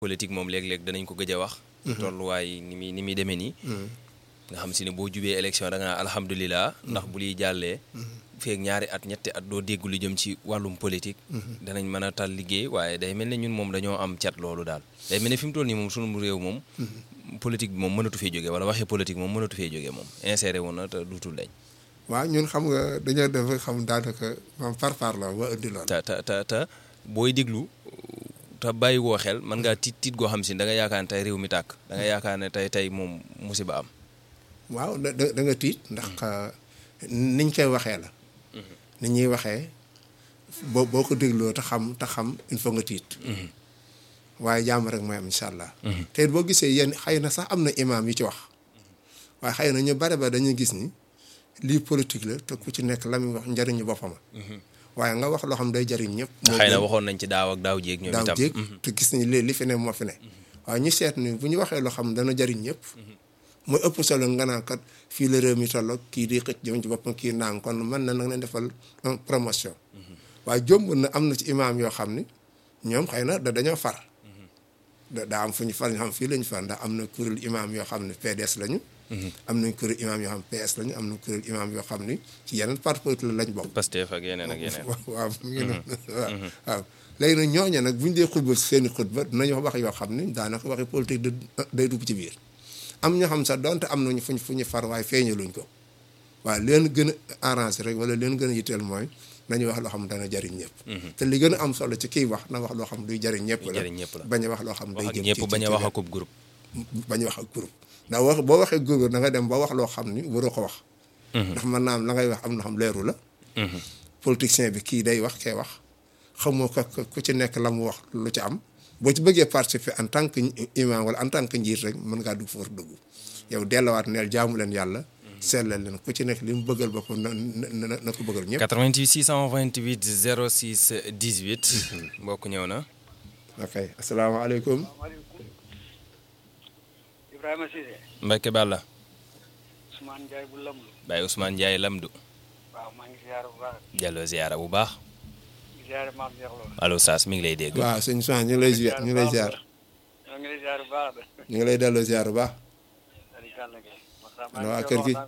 politique moom léeg-léeg danañ ko gëj a wax. tolluwaay ni muy ni muy demee nii. nga xam si ne boo jubee élection da nga naan alhamdulilah. ndax bu liy jàllee. feeg ñaari at ñetti at doo dégg lu jëm ci wàllum politique. danañ mën a tal liggéey waaye day mel ne ñun moom dañoo am cat loolu daal. day mel ne fi mu toll nii moom sunu réew moom. politique bi moom mënatu fee jógee wala waxee politique moom mënatu fee jógee moom inséré woon na te duutul dañ. waaw ñun xam nga dañoo def xam daanaka moom par par la ba indi lool. te te te te booy déglu te bàyyi woo xel mën ngaa tiit tiit goo xam si da nga yaakaar ne tey réew mi tàkk da nga yaakaar ne tey tey moom musiba am. waaw da da nga tiit ndax niñ koy waxee la. ni ñuy waxee boo boo ko dégloo te xam te xam il faut nga tiit. waaye jàmm rek mooy am incha allah. te boo gisee yéen xëy na sax am na imaam yu ci wax. waaye xëy na ñu bare ba dañuy gis ni lii politique la te ku ci nekk la muy wax njëriñu boppam. waaye nga wax loo xam day jëriñ ñëpp. xëy na waxoon nañ ci daaw ak daaw jéeg ñoom itam daaw jéeg te gis nañ li li fi ne moo fi ne. waaye ñu seet ni bu ñu waxee loo xam dana jëriñ ñëpp. mooy ëpp solo nga naan kat fii la réew mi toll kii di xëcc jëm ci boppam kii naan kon mën na nag leen defal promotion. waaye jomb na am na ci imaam yoo xam ni ñoom xëy na da dañoo far. da daa am fu ñu far ñu xam fii la ñu far ndax am na kuréel imaam yoo xam ne PDS lañu. am nañ kuréel imaam yoo xam PS lañu am na kuréel imaam yoo xam ni ci yeneen parti politique lañ bokk. Pastef ak yeneen ak yeneen. waaw mu ngi noonu waaw waaw léegi nag ñooñu nag bu ñu dee xutba seen i xutba dinañ wax wax yoo xam ni daanaka waxi politique day dugg ci biir. am ñoo xam sax donte am nañu fuñ fu ñu far waaye feeñaluñ ko waaye leen gën a arrangé rek wala leen gën a yitteel mooy nañu wax loo xam dana jariñ ñëpp. te li gën a am solo ci kiy wax na wax loo xam duy jariñ ñëpp la bañ a wax loo xam day jëm ci ñëpp bañ a wax ak groupe. bañ a wax ak groupe ndax wax boo waxee groupe da nga dem ba wax loo xam ni waroo ko wax. ndax mën naa am la ngay wax am na xam leeru la. politicien bi kii day wax kee wax xamoo ko ku ci nekk la mu wax lu ci am. boo ci bëggee participer en tant que imam wala en tant que njiit rek mën ngaa dugg foofu dugg yow delluwaat neel jaamu leen yàlla. seetlal leen ku ci nekk li mu bëggal boppam na na na ko bëggal ñëpp. 88 628 06 18. mbokk ñëw na. ok asalaamaaleykum. Ibrahima Cissé. Mbacke Balla. Ousmane Ndiaye bu Lamdu. Baye Ousmane Ndiaye Lamdu. waaw maa ngi ziar bu baax. jàlloo ziara bu baax. ziar maam Cheikh Lo. allo Saas mi ngi lay dégg. waaw sëñ Ousmane ñu ngi lay ziar ñu ngi lay ziar. ñoo ngi lay ziar bu baax de. ñu ngi lay delloo ziar bu baax. ana waa kër gi.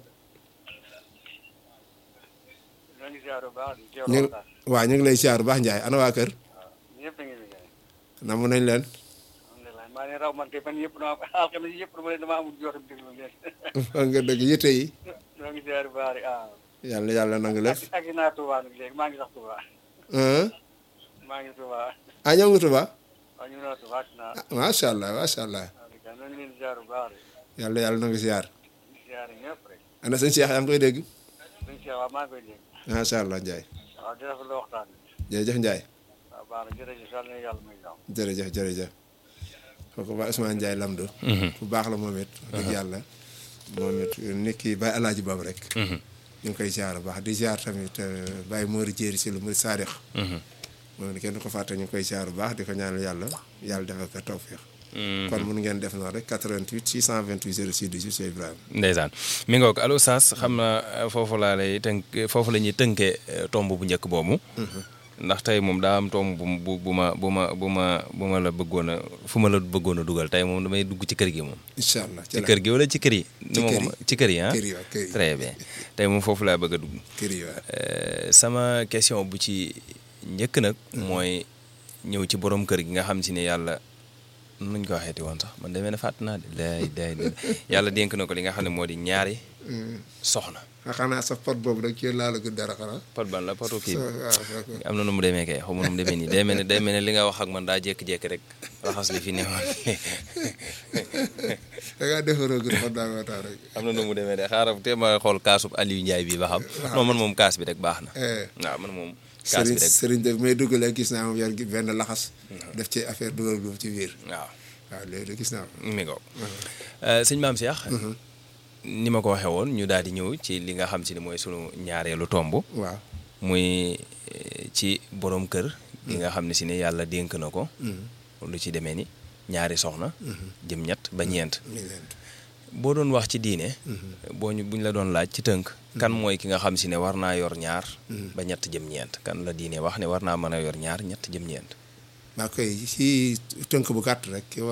ñoo ngi ziar bu baax de. ñu waaw ñu ngi lay ziar bu baax Ndiaye ana waa kër. ñëpp a ngi liggéey. namu nañ leen. alhamdulilah maa ngi raw man kay man yëpp dama alxames yëpp dama leen dama amul jotam déglu leen. fan nga dëgg yitte yi. ñoo ngi ziar bu baax de ah. yàlla yàlla nangu lépp. ak naa Touba nag léegi maa ngi sax Touba. maa ngi Touba. ah ñëw nga Touba. waaw ñu ngi naa Touba ak naa. macha allah macha allah. waaw ñoo ngi leen ziar bu baax de. yàlla yàlla nangu ziar. ziar ñëpp rek. ana sëñ Cheikh yaa ngi koy dégg. sëñ Cheikh waaw maa ngi koy dégg. macha allah Ndiaye. waaw di rafetlu waxtaan bi. jërëjëf Ndiaye. waaw baax na jërëjëf yàlla na yàlla may jàmm. jërëjëf jërëjëf. kooku ba Ousmane Ndiaye Lamdo. bu baax la moom it. dëgg yàlla moom it nit ki Baye Alaaji Bam rek. ñu ngi koy ziar bu baax di ziar tamit Baye Mori Jéeri si lu muy saarix. moom it kenn du ko fàtte ñu ngi koy ziar bu baax di ko ñaanal yàlla yàlla defal ko tawféex. kon mun ngeen def noonu rek 88 628 06 18 Cheikh Ibrahima. ndeysaan mi ngoog allo Saas xam na foofu laa lay tënk foofu la ñuy tënkee tomb bu njëkk boobu. ndax tey moom daa am tomb bu bu ma bu ma bu ma bu ma la bëggoon a fu ma la bëggoon a dugal tey moom damay dugg ci kër gi moom. incha allah ci kër gi wala ci kër yi. ci kër yi ci kër yi ah. kër yi waaw kër yi très bien tey moom foofu laa bëgg a dugg. kër yi waaw. sama question bu ci njëkk nag. mooy ñëw ci borom kër gi nga xam si ne yàlla nuñ ko waxeeti woon sax man demee na fàtt naa de day day yàlla dénk na ko li nga xam ne moo di ñaari. soxna. xanaa sa pot boobu rek ci laa la gën dara xanaa. pot ban la potu kii waaw am na nu mu demee kay xaw ma nu mu demee nii day mel ne day mel ne li nga wax ak man daa jékki-jékki rek raxas li fi newoon. da ngaa defaroo gën pot daa ko tax rek. am na nu mu demee de xaaral te ma xool kaasub Aliou Ndiaye bi ba xam. non man moom kaas bi rek baax na. waaw man moom. kaas bi sëriñ rek sëriñ def may dugalee gis naa moom yor benn laxas. def ci affaire dugal du ci biir. waaw waaw léegi de gis naa ko. mi ngoog. sëñ Maam Cheikh. ni ma ko waxee woon ñu daal di ñëw ci li nga xam si ne mooy sunu ñaareelu tomb. waaw muy ci borom kër. gi nga xam ne si ne yàlla dénk na ko. lu ci demee ni ñaari soxna. jëm ñett ba ñeent. boo doon wax ci diine. boo ñu buñ la doon laaj ci tënk. kan mooy ki nga xam si ne war naa yor ñaar. ba ñett jëm ñeent kan la diine wax ne war naa mën a yor ñaar ñett jëm ñeent. waa koy si tënk bu gàtt rek